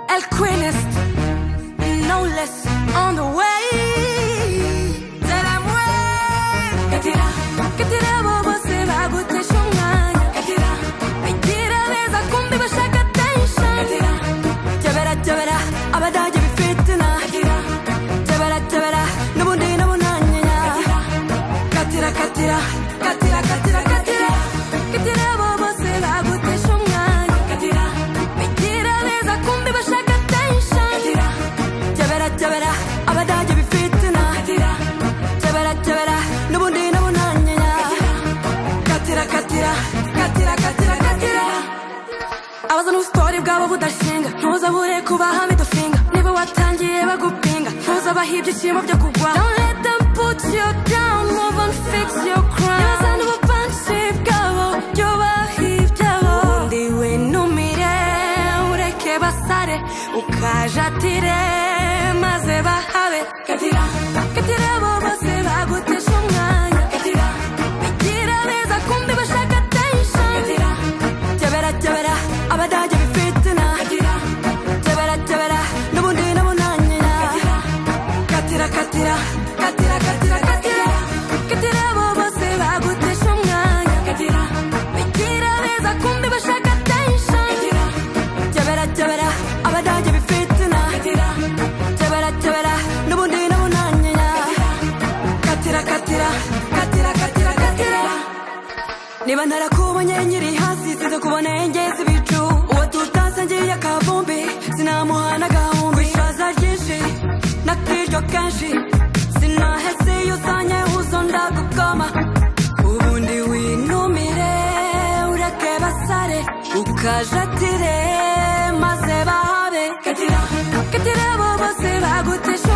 alquimist, no less on the way. Tell them when. Get it up, get it up, você vai goter chungana. Get it up, vai tirar lesa kumbi vai chegar tension. Get it up, jabera jabera, abada jabi fitna. Get it up, jabera jabera, nubundi nubunanya. Get it up, get it up, get it up, get it up, get it up. Get it up, você vai goter chungana. Get it up. Bitira leza kumbi bashaka tension Jabera jabera abada jabi fitna Jabera jabera nubundi nubunanya Katira katira katira katira katira abaza n'ubusitore bwabo budashinga ntuzabure kubaha midufinga niba watangiye bagupinga ntuzabahe ibyishimo byo kugwa Don't let them put you down move on fix your crown Nibaza n'ubupansi bwabo byubahe ibyabo ubundi winumire ureke basare ukajatire maze bahabe katira katira bo bose bagutesha umwanya katira bigira neza kumbi bashaka tension katira Jabera jabera, abadaja bifitina. Jabera jabera, nubundi nubunanyira. Katira katira, katira katira katira. Katira bo bose bagutesha umwanya. Bigira neza kumbi bashaka tension. Jabera jabera, abadaja bifitina. Jabera jabera, nubundi nubunanyira. Katira katira, katira katira katira. Niba narakubonye nkiri hasi sinze kubona engezi ibicu uwo tutasangiye akavumbi sinamuha n'agahumbi ishaza ryinshi nakiryo kenshi sinahese iyo uzanye uzo ndagukoma ubundi winumire ureke basare ukajatire maze bahabe katira katira bo bose bagutesha